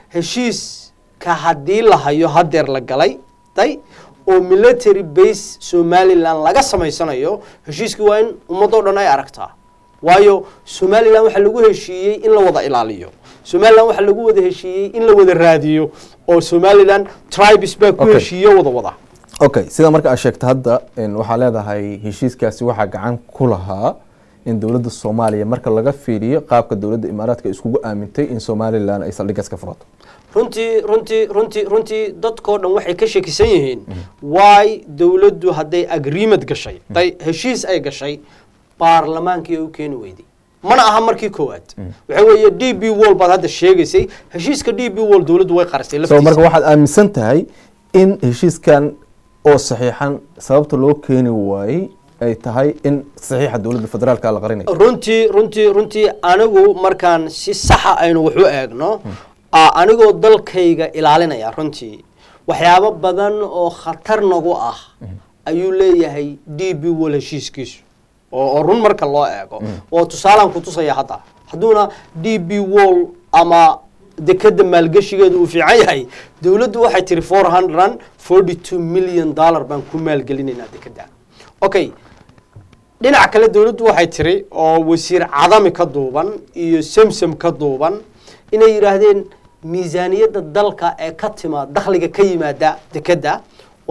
heshiiska haddii la hayo hadeer la galay day oo military base somalilan laga samaysanayo heshiiskii waa in ummadoo dhan ay aragtaa waayo somalilan waxaa lagu heshiiyey in la wada ilaaliyo somalilan waxaa lagu wada heshiiyey in la wada raadiyo oo somalilan tribes baa ku Okay. heshiiyo wada wada okay sida marka aad sheegta hadda en, waxaa leedahay heshiiskaasi waxaa gacan ku lahaa in dowladda soomaaliya marka laga fiiriyo qaabka dowladda imaaraadka ay iskugu aamintay in somalilan ay saldhigaas ka furato runtii runtii runtii runtii dadkoo dhan waxay ka shakisan yihiin waay dowladdu hadday agreement gashay day heshiis ay gashay baarlamaankii ay u keeni weyday mana aha markii koowaad waxa weeye d b wall baad hadda sheegaysay heshiiska d b wall dowladdu way qarastay so laftiisa marka waxaad aaminsan tahay in heshiiskan oo saxiixan sababta loo keeni waayey ay tahay in saxiixa dowladda federaalka la qarinayo runtii runtii runtii anigu markaan si saxa aynu wax u eegno ah, anigoo dalkayga ilaalinaya runtii waxyaabo badan oo khatar nagu ah ayuu leeyahay d b wall heshiiskiisu oo oo run marka loo eego oo tusaalaan ku tusaya hadda hadduuna d b wall ama dekeda maalgeshigeedu uu fiican yahay dowladdu waxay tiri four hundred forty two million dollar baan ku maalgelinaynaa dekeda okay dhinaca kale dowladdu waxay tiri oo wasiir cadami ka duuban iyo samsam ka duuban inay yidhaahdeen miisaaniyadda dalka ee ka timaad dakhliga ka yimaada dekedda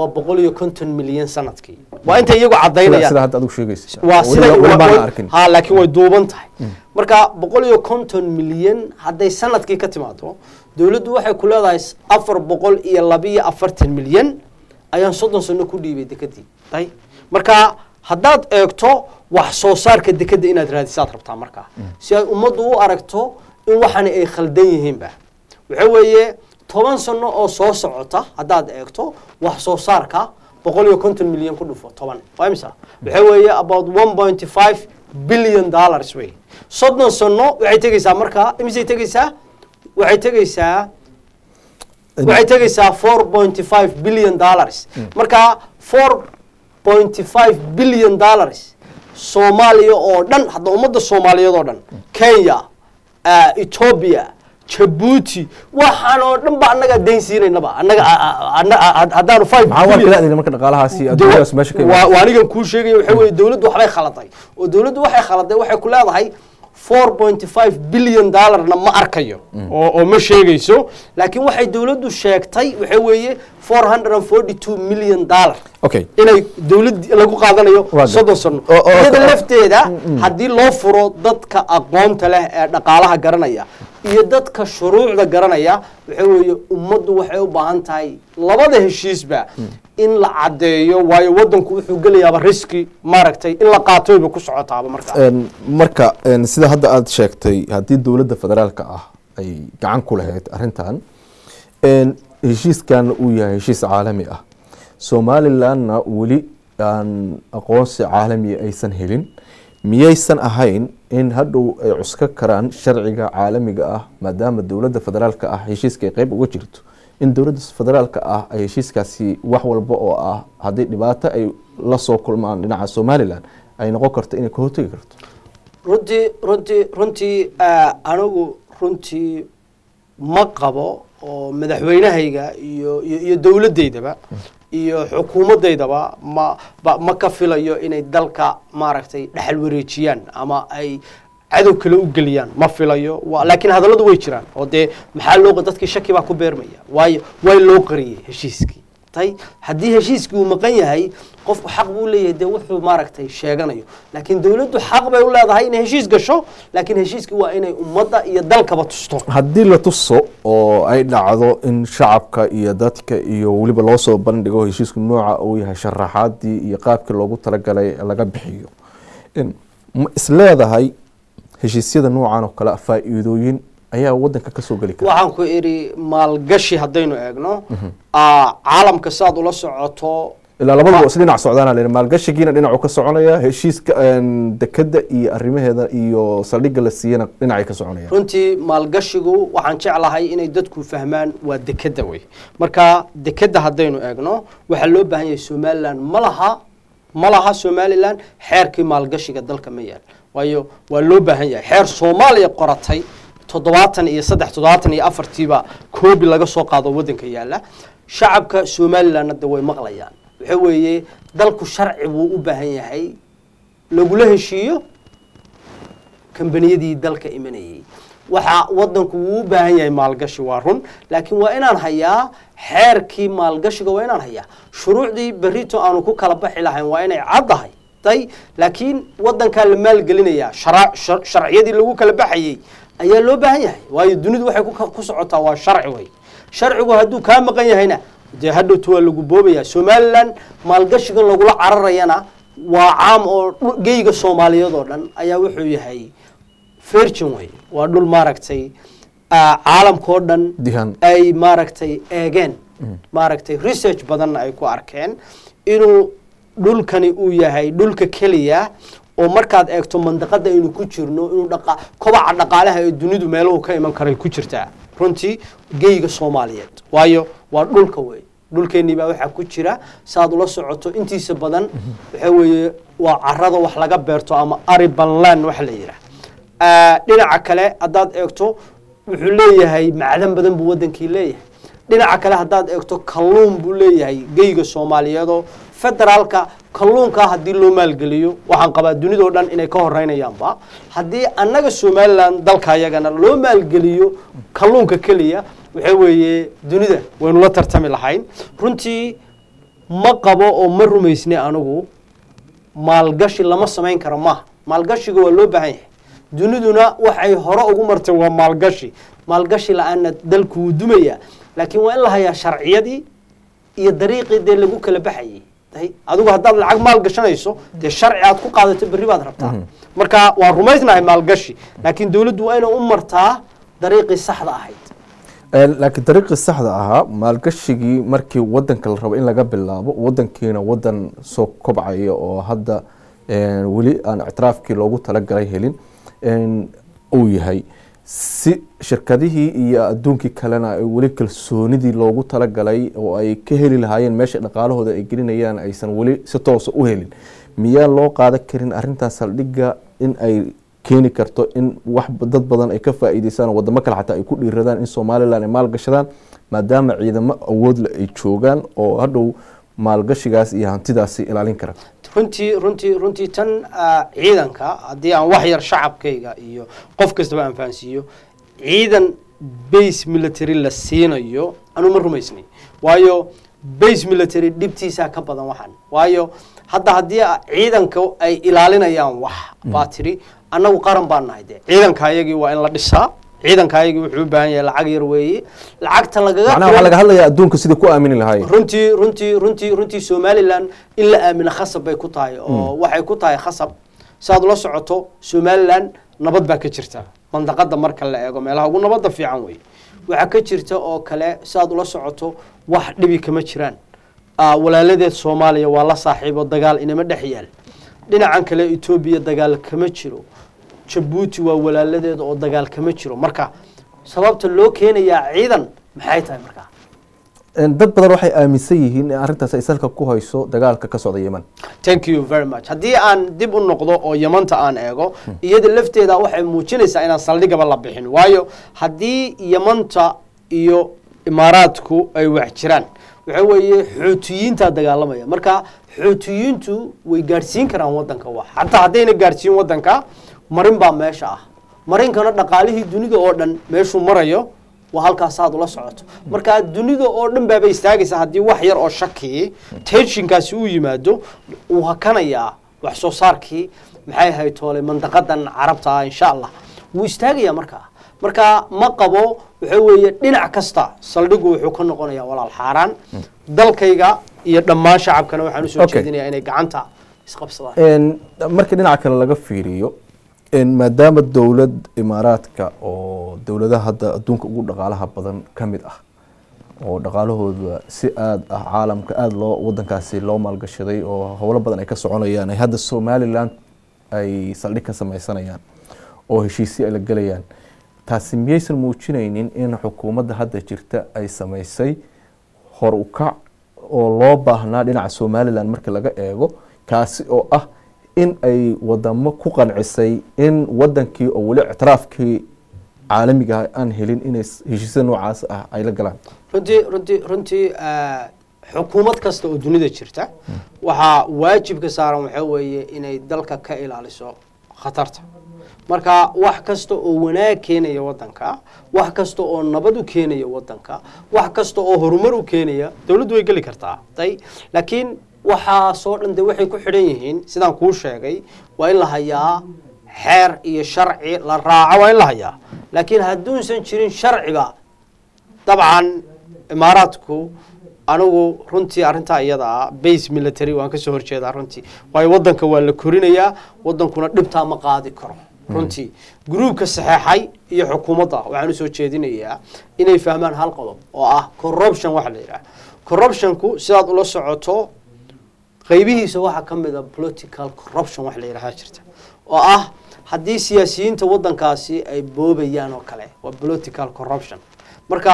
waa boqol iyo konton milyan sanadkii waa intay iyagu sida cadaynayaan sida hadda adigu sheegaysa waa Weli- sida weli wa- baan wa- arkin ha laakiin way duuban tahay marka boqol iyo konton milyan hadday sanadkii ka timaado dowladdu waxay ku leedahay s- afar boqol iyo labiyo afartan milyan ayaan soddon sano ku dhiibay dekadii ay marka haddaad eegto wax soo saarka dekada inaad raadisaad rabtaa markaa si ay ummaddu u aragto in waxani ay khaldan yihiinba waxa weeye toban sano oo soo socota haddaad eegto wax soo saarka boqol iyo konton milyan ku dhufo toban waa imisa waxa weeye about one point five billion dollars wey soddon sano waxay tegeysaa markaa imisay tegeysaa waxay tegeysaa waxay tegeysaa four point five billion dollars marka four point five billion dollars soomaaliya oo dhan hadda ummadda soomaaliyeed oo dhan kenya ah, ethiopia jabuuti waxaan oo dhan ba annaga dayn siinaynaba annaga a- a- anna- a- haddaanu five maxaa waa billion- kala adina marka dhaqaalahaasi adduunyadaas meesha ka waa imaanaysa waa anigan kuu sheegaya waxa weeye dowladdu waxbay khaladay oo dowladdu waxay khaladay waxay ku leedahay four point five billion dollarna ma arkayo oo oo ma sheegayso laakiin waxay dowladdu sheegtay waxa weeye four hundred and forty two million dollar okay inay dowlad lagu qaadanayo Waa gar- soddon sano oo- oo- iyada oo- lafteeda haddii loo furo dadka aqoonta leh ee dhaqaalaha garanaya iyo dadka shuruucda garanaya waxa weeye ummaddu waxay u baahan tahay labada heshiisba in la caddeeyo waayo waddanku wuxuu gelayaaba riski maaragtay in la qaatoyba ku socotaaba markaa Een, marka een, sida hadda aada sheegtay haddii dowladda federaalka ah ay gacan ku lahayd arrintan een, heshiiskan uu yahay heshiis caalami ah somalilandna weli aan aqoonsi caalami aysan helin miyaysan ahayn in hadhow ay cuska karaan sharciga caalamiga ah maadaama dowladda federaalka ah heshiiska ay qeyb uga jirto in dowladda federaalka ah ay heshiiskaasi wax walba oo ah haddii dhibaato ay la soo kulmaan dhinaca somaliland ay noqon karto inay ka hortegi karto runtii runtii runtii ah, anigu runtii ma qabo oo madaxweynahayga iyo iyo iyo dowladdeydaba iyo xukuumaddeydaba ma ba- ma ka filayo inay dalka maaragtay dhexal wareejiyaan ama ay cadow kale u geliyaan ma filayo wa- laakiin hadalladu way jiraan oo dee maxaa loo dadkii shaki baa ku beermaya waayo way loo qariyey heshiiskii tay haddii heshiiskii uu maqan yahay qofku xaq buu leeyahay dee wuxuu maaragtay sheeganayo laakiin dowladdu xaq bay u leedahay inay heshiis gasho laakiin heshiiskii waa inay ummadda iyo dalkaba tusto haddii la tuso oo ay dhacdo in shacabka iyo dadka iyo weliba loo soo bandhigo heshiisku nooca uu yahay sharaxaadii iyo qaabkii loogu talagalay laga bixiyo In- ma isleedahay heshiisyada noocan oo kale faa-iidooyin ayaa wadanka kasoo geli kara waxaan ku idhi maalgashi haddaynu eegno aa, caalamka saad ula socoto ilaa labadaba is dhinac socdaana la maalgashigiina dhinacu ka soconaya heshiiska een, dekada iyo arrimaheeda iyo saldhigga la siiyana dhinacay ka soconaya runtii maalgashigu waxaan jeclahay inay dadku fahmaan waa dekeda wey marka dekeda haddaynu eegno waxaa loo baahan yahay somalilan ma laha ma laha somalilan xeerkii maalgashiga dalka ma yaal waayo waa loo baahan yahay xeer soomaaliya qoratay toddobaatan iyo saddex toddobaatan iyo afartiiba koobi laga soo qaado waddanka yaalla shacabka somalilanna de way maqlayaan waxa weeye dalku sharci buu u baahan yahay lagula heshiiyo kambaniyadii dalka imanayay waxaa wadanku wuu u baahan yahay maalgashi waa run laakiin waa inaan hayaa xeerkii maalgashiga waa inaan hayaa shuruucdii berito aanu ku kala baxi lahayn waa inay caddahay tay laakiin wadankaa la maalgelinayaa shara- shar- sharciyadii lagu kala baxayay ayaa loo baahan yahay waayo dunidu waxay ku- ku socotaa waa sharci wey sharcigu hadduu kaa maqan yahayna dee hadhowta waa lagu boobaya somalilan maalgashigan lagula cararayana waa caam oo dhu- geyga soomaaliyeed oo dhan ayaa wuxuu yahay virgin way waa dhul maaragtay ah, caalamkao dhan Dihan. ay maaragtay eegeen maaragtay research badanna ay ku arkeen inuu dhulkani uu yahay dhulka keliya oo markaad eegto mandaqada aynu ku jirno inuu dhaqa kobaca dhaqaalaha ee dunidu meeluhu ka iman karay ku jirtaa runtii geyga soomaaliyeed waayo waa dhulka wey dhulkeennii baa waxaa ku jira saaad ula socoto intiisa badan waxa weeye waa carada wax laga beerto ama ariban land waxa la yidhaah Ah, dhinaca kale haddaad eegto wuxuu leeyahay macdan badan buu wadankii leeyahay dhinaca kale haddaad eegto kalluun buu leeyahay geyga soomaaliyeedoo federaalka kalluunkaa haddii loo maalgeliyo waxaan qabaa dunidoo dhan inay ka horeynayaanba haddii annaga somalilan dalka ayagana loo maalgeliyo kalluunka keliya waxa weeye dunida waynu la tartami lahayn runtii ma qabo oo ma rumaysnay anigu maalgashi lama samayn karo maaha maalgashiga waa loo baahan yahay duniduna waxay hore ugu martay waa maalgashi maalgashi la-aanna dalku wuu dumaya laakiin waa in la hayaa sharciyadii iyo dariiqii dee lagu kala baxayay Day- adigu haddaad lacag maal gashanayso dee sharci aad ku qaadato berri baad rabtaa marka waan rumaysnahay maalgashi laakiin dowladdu waa inay u martaa dariiqii saxda ahayd Ee, laakiin dariiqii saxda ahaa maalgashigii markii wadanka la rabo in laga bilaabo wadankiina wadan soo kobcaya oo hadda een, weli aan ictiraafkii loogu talagalay helin een, uu yahay si shirkadihii iyo adduunkii kalena ay weli kalsoonidii loogu talagalay oo ay ka heli lahaayeen meesha dhaqaalahooda ay gelinayaan aysan weli si toosa u helin miyaa loo qaadan karin arintaas saldhigga in ay keeni karto in wax dad badan ay ka faa'iideystaan oo wadamo kale xataa ay ku dhiiradaan in somalilan ay maalgashadaan maadaama ciidamo awoodle ay joogaan oo hadhow maalgashigaas iyo hantidaasi ilaalin kara runtii runtii runtii tan ah, ciidanka haddii aan wax yar shacabkayga iyo qof kastaba aan fahansiiyo ciidan base military la siinayo anu ma rumaysnay waayo base military dhibtiisaa ka badan waxaan waayo hadda haddii a- ciidanka ay ilaalinayaan wax baa tiri annagu qaran baan nahay de ciidanka ayagii waa in la dhisaa ciidanka ayagii wuxuu u baahan yahay lacag yar weeye lacagta lagaga macnaha waxaa laga hadlayaa adduunka sidai ku aamini lahaayeen runtii runtii runtii runtii somalilan in la aamino khasab bay ku tahay oo waxay ku tahay khasab saad ula socoto somalilan nabad baa ka jirta mandaqada marka la eego meelaha ugu nabadda fiican wey waxaa ka jirta oo kale saad ula socoto wax dhibi kama jiraan Ah, walaaladeed soomaaliya waa la saaxiibo dagaal inama dhex yaal dhinacan kale etoobiya dagaal kama jiro jabuuti waa walaaladeeda oo dagaal kama jiro marka sababta loo keenayaa ciidan maxay tahay markaa Een, dad badan waxay aaminsan yihiin in arrintaas ay salka ku hayso dagaalka ka socda yeman thank you very much haddii aan dib u noqdo oo yamanta aan eego iyada lafteeda waxay muujinaysaa inaan saldhigaba la bixin waayo haddii yamanta iyo imaaraadku ay wax jiraan waxa weeye xuutiyiintaa dagaalamaya marka xuutiyiintu way gaadhsiin karaan wadanka wax xataa haddayna gaadhsiin wadanka marin baa meesha ah marinkana dhaqaalihii dunida oo dhan meeshuu marayo waa halkaas aad ula socoto marka dunida oo dhan baaba istaagaysa haddii wax yar oo shaki tenshinkaasi uu yimaado uu hakanayaa wax soo saarkii maxay ahayd toole mandaqadan carabta ah insha allah wuu istaagayaa markaa marka ma qabo waxa weeye dhinac kasta saldhigu wuxuu ka noqonayaa walaal xaaraan dalkayga iyo dhammaan shacabkana waxaan usoo Okay. jeedinayaa inay gacanta isqabsadaan Een, markii dhinaca kale laga fiiriyo een, maadaama dowlad imaaraadka oo dowladaha hadda adduunka ugu dhaqaalaha badan ka mid ah oo dhaqaalahooda si aada ah caalamka aada loo wadankaasi loo maalgashaday oo howlo badan ay ka soconayaan ay hadda somalilan ay saldhig ka sameysanayaan oo heshiisyo ay la gelayaan taasi miyaysan muujinaynin in xukuumadda hadda jirta ay sameysay hor u kac oo loo baahnaa dhinaca somalilan marka laga eego kaasi oo ah in ay wadamo ku qancisay in wadankii oo weli ictiraafkii caalamiga ah aan helin inay s- heshiisya noocaas ah ay la galaan runtii runtii runtii ah, xukuumad kasta oo dunida jirta waxaa waajibka saaran waxaa weeye inay dalka ka ilaaliso khatarta marka wax kasta oo wanaag keenaya wadanka wax kasta oo nabad u keenaya wadanka wax kasta oo horumar u keenaya dowladdu way geli kartaa tay laakiin waxaasoo dhan de waxay ku xidhan yihiin sidaan kuu sheegay waa in la hayaa xeer iyo sharci la raaco waa in la hayaa laakiin hadduusan jirin sharciba dabcan imaaraadku anigu runtii arrintaa iyada ah base military waan kasoo horjeedaa runtii waayo wadanka waa la korinayaa wadankuna dhibtaa ma qaadi karo runtii gruubka saxeexay iyo xukuumadda waxaan usoo jeedinayaa inay fahmaan hal qodob oo ah corruption waxa la yidhaha corruptionku sidaad ula socoto qaybihiisa waxaa ka mid a political corruption wax la yidhaha jirta oo ah haddii siyaasiyiinta wadankaasi ay boobayaan oo kale waa political corruption marka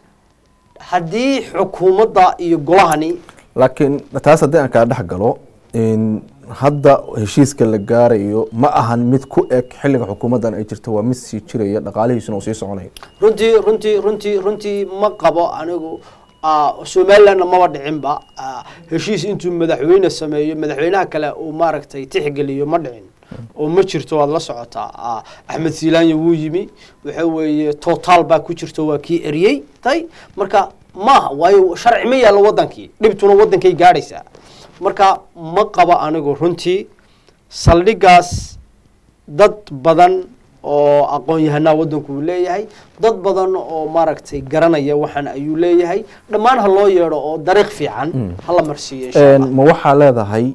haddii xukuumadda iyo golahani laakiin taas haddii aan kaa dhex galo in hadda heshiiska la gaarayo ma ahan mid ku eg xilliga xukuumaddan ay jirto waa mid sii jiraya dhaqaalihiisuna uu sii soconayo runtii runtii runtii runtii ma qabo anigu ah, somalilandna maba dhicinba ah, heshiis intuu madaxweyne sameeyo madaxweynaha kale uu maaragtay tixgeliyo ma dhicin oo ma jirto waad la socotaa ah, axmed siilaanya wuu yimi waxa weeye total baa ku jirto waa kii eriyey tay marka maaha waayo sharci ma yaallo wadankii dhibtuna wadankay gaadhaysaa marka ma qabo anigu runtii saldhigaas dad badan oo aqoon-yahanaa waddanku uu leeyahay dad badan oo maaragtay garanaya waxaan ayuu leeyahay dhammaan ha loo yeedho oo dariiq fiican hala marsiiyo insha allah ma waxaa leedahay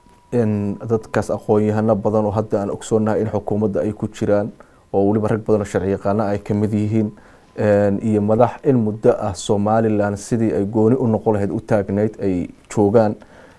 in dadkaas aqoon-yahano badan oo hadda aan ogsoonahay in xukuumadda ay ku jiraan oo weliba rag badan oo sharci yaqaano ay ka mid yihiin iyo madax in muddo ah somalilan sidii ay gooni u noqon lahayd u taagnayd ay joogaan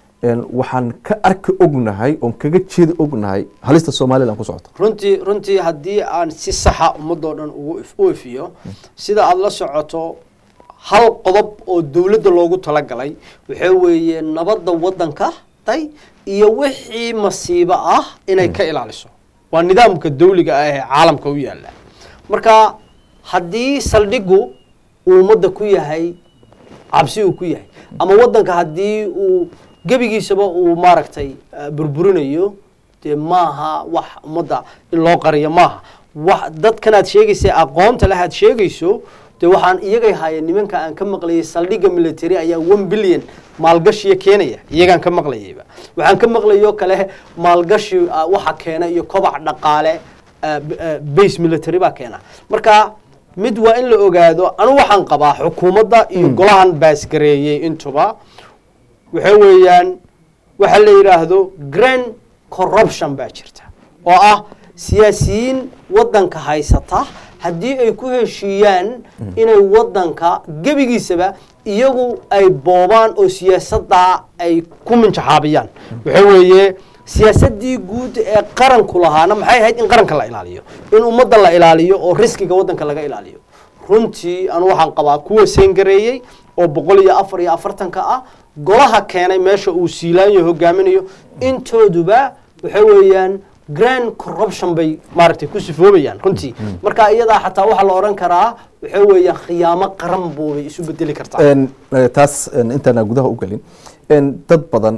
waxaan ka arki ognahay oon kaga jeedi ognahay halista somalilan ku socota runtii runtii haddii aan si saxa ummadoo dhan ugu if- u ifiyo sida aada la socoto hal qodob oo dowladda loogu talagalay waxaa weeye nabadda waddanka tay iyo wixii masiibo ah inay ka ilaaliso waa nidaamka dawliga ah ee caalamka u yaalla marka haddii saldhigu uu ummadda ku yahay cabsi uu ku yahay ama waddanka haddii uu gebigiisaba uu maaragtay eh, burburinayo dee maaha wax ummadda in loo qariyo maaha wax dadkan aad sheegaysa aqoonta leh aad sheegayso dee waxaan iyagay haayeen nimanka aan ka maqlayay saldhigga military ayaa one billion maalgashiya keenaya iyagaan ka maqlayayba waxaan ka maqlayoo kale maalgashi ah, waxa keena iyo kobac dhaqaale ah, b- ah, base military baa keena marka mid waa in la ogaado anu waxaan qabaa xukuumadda iyo golahan baasgareeyey intuba waxa weeyaan waxa la yidhaahdo grand corruption baa jirta oo ah siyaasiyiin waddanka haysata haddii ay ku heshiiyaan inay waddanka gebigiisaba iyagu ay boobaan oo siyaasadda ay ku minjaxaabiyaan waxa weeye siyaasaddii guud ee qaranku lahaana maxay ahayd in qaranka la ilaaliyo in ummadda la ilaaliyo oo riskiga waddanka laga ilaaliyo runtii anu waxaan qabaa kuwa seengareeyey oo boqol iyo afar iyo afartanka ah golaha keenay meesha uu siilaanyo hogaaminayo intooduba waxa weeyaan grand corruption bay maaragtay ku sifoobayaan runtii marka iyadaa xataa waxaa la odhan karaa waxa weeyaan khiyaamo qaran buubay isu bedeli kartaa En, eh, taas en, intaana gudaha u gelin en, dad badan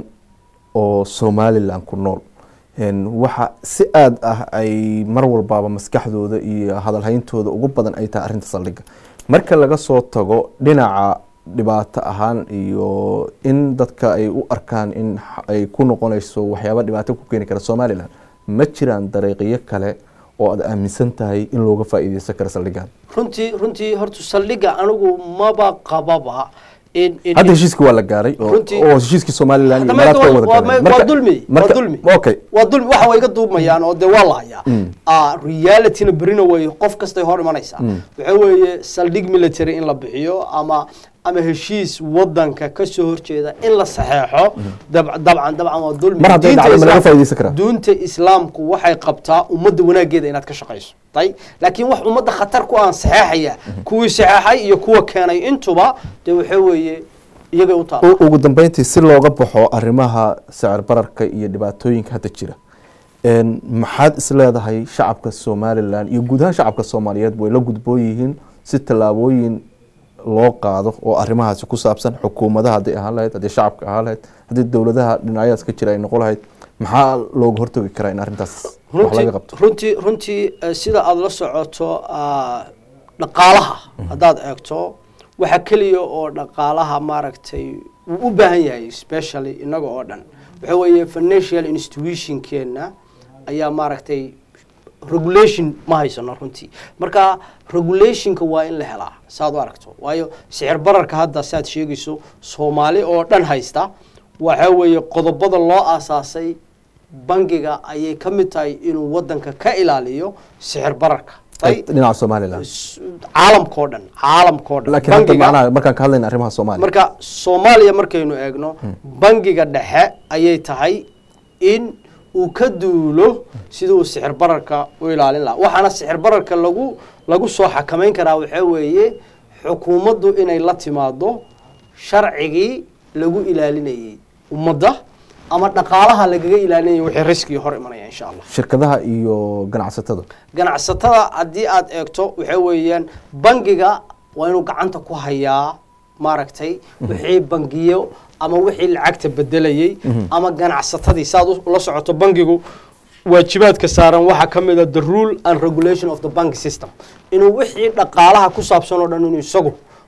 oo somalilan ku nool en, waxa si aad ah ay mar walbaaba maskaxdooda iyo hadalhayntooda ugu badan ay tahay arrinta saldhigga marka laga soo tago dhinaca dhibaato ahaan iyo in dadka ay u arkaan in x- ay ku noqonayso waxyaaba dhibaato ku keeni kara somalilan ma jiraan dariiqyo kale oo aad aaminsan tahay in looga faa'iideysan karo saldhiggan runtii runtii horta saldhigga anigu maba qababa in in hadda heshiiskii waa la gaaray oo Runtii- oo heshiiskii somalilan iyo Hadda maraadka waa- wada waa- galeen. waa Marka- dulmi waa marka- dulmi okay waa dulmi waxa way iga duubmayaan oo dee waa la hayaa Ah, realityna berina way qof kastay hor imanaysaa waxa weeye saldhig military in la bixiyo ama ama heshiis wadanka ka soo horjeeda in la saxeexo dab- dabcan dabcan waa dulmi Mar hadday Diinta dhacdo ma laga Islaamka- faa'iideysan karaa? diinta islaamku waxay qabtaa ummadda wanaageeda inaad ka shaqayso tay laakiin wax ummadda khatar ku aan saxeexaya kuwii saxeexay iyo kuwa keenay intuba dee waxa weeye iyagay u taala U- ugu dambeyntii si looga baxo arrimaha sicir bararka iyo dhibaatooyinka hadda jira en, maxaad is leedahay shacabka somalilan iyo guud ahaan shacabka soomaaliyeed way la gudboon yihiin si tallaabooyin loo qaado oo arrimahaasi ku saabsan xukuumadaha hadday ahaan lahayd haddii shacabka ahaan lahayd haddii dowladaha dhinacyadaas ka jira ay noqon lahayd maxaa looga hortagi karaa in arrintaas wax runtii laga qabto runtii runtii eh, sida aada la socoto ah, dhaqaalaha haddaad eegto waxa keliya oo dhaqaalaha maaragtay uu u baahan yahay specially inaga oo dhan waxa weeye financial institutionkeena ayaa maaragtay regulation ma haysano runtii marka regulationka waa in la helaa saad u aragto waayo sicir bararka hadda saad sheegayso soomaali oo dhan haysta waxa weeye qodobada loo aasaasay bangiga ayay ka mid tahay inuu wadanka ka ilaaliyo sicir bararka tay dhinaca somalilan s- caalamkao dhan caalamkao dhan laakiin hadda Bangiga- macnaha markaan ka hadlayna arrimaha soomaaliya marka soomaaliya markaynu eegno bangiga dhexe ayay tahay in uu ka duulo sidii uu sixir bararka u ilaalin lahaa waxaana sixir bararka lagu lagu soo xakamayn karaa waxaa weeye xukuumaddu inay la timaado sharcigii lagu ilaalinayay ummadda ama dhaqaalaha lagaga ilaalinayay wixii riskii hor imanaya insha allah shirkadaha iyo ganacsatada ganacsatada haddii aad eegto waxa weeyaan bangiga waa inuu gacanta ku hayaa maaragtay wixii bangiyo ama wixii lacagta bedelayey ama ganacsatadii saad u- ula socoto bangigu waajibaadka saaran waxaa ka mid a the rule and regulation of the bank system inuu wixii dhaqaalaha ku saabsan oo dhan inuu isagu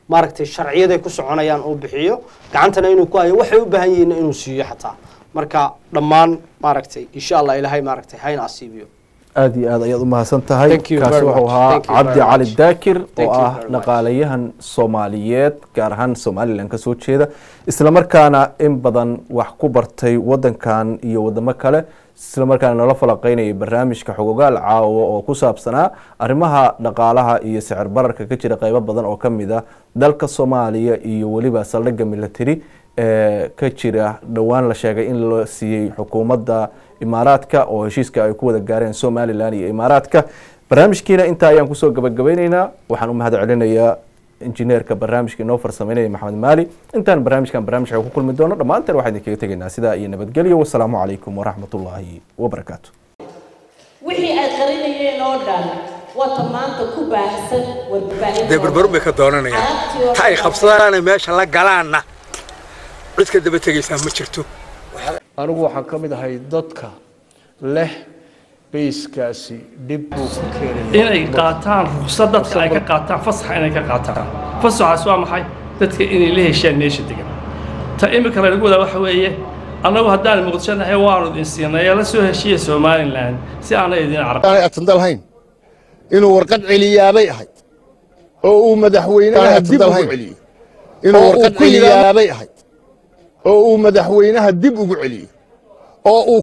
maaragtay sharciyaday ku soconayaan uu bixiyo gacantana inuu ku hayo waxay u baahan yihiin inuu siiyo xataa marka dhammaan maaragtay insha allah ilaahay maaragtay hayna asiibiyo aad iyo aad ayaad u mahadsan tahay Thank you kaasi very wuxuu much. ahaa Thank you cabdi very cali much. daakir Thank oo you ah very much. dhaqaalayahan soomaaliyeed gaar ahaan somalilan ka soo jeeda islamarkaana in badan wax ku bartay wadankan iyo wadamo kale islamarkaana nala falaqeynayay barnaamijka xogogaal caawa oo ku saabsanaa arrimaha dhaqaalaha iyo sicir bararka ka jira qeybo badan oo kamid ah dalka soomaaliya iyo weliba saldhigga military ee ka jira dhowaan la sheegay in la siiyey xukuumadda imaaraadka oo heshiiska ay ku wada gaareen somalilan iyo imaaraadka barnaamijkiina intaa ayaan kusoo gabagabeyneynaa waxaan u mahad celinayaa injineerka barnaamijka inoo farsameynaya maxamed maali intaan barnaamijkan barnaamijka ku kulmi doono dhammaanteen waxaan idinkaga tegaynaa sidaa iyo nabadgelyo wasalaamu calaykum waraxmatullaahi wabarakaatu wixii ay qarinayeen oo dhan wata maanta ku baahsan warbaahinta dee barbaru bay ka doonanayaan Carabtii oo ta ay qabsadaana meesha la galaanna cid ka daba tegaysaa ma jirto anigu waxaan ka mid ahay dadka leh bayskaasi dhib buu ku keenaya inay qaataan ruqsad dadka ay ka qaataan fasaxa inay ka qaataan fasaxaas waa maxay dadka inay la heshaan meesha degan ta imika laynagu wadaa waxa weeye annagu haddaan muqdisho nahay waanu idin siinay ee la soo heshiiya somalilan si aanay idin carab aanay atandalhayn inuu warqad celiyaabay ahayd oo uu madaxweynaha dib ugu celiyey inuu warqad celiyaabay ahayd oo uu madaxweynaha dib ugu celiyey oo uu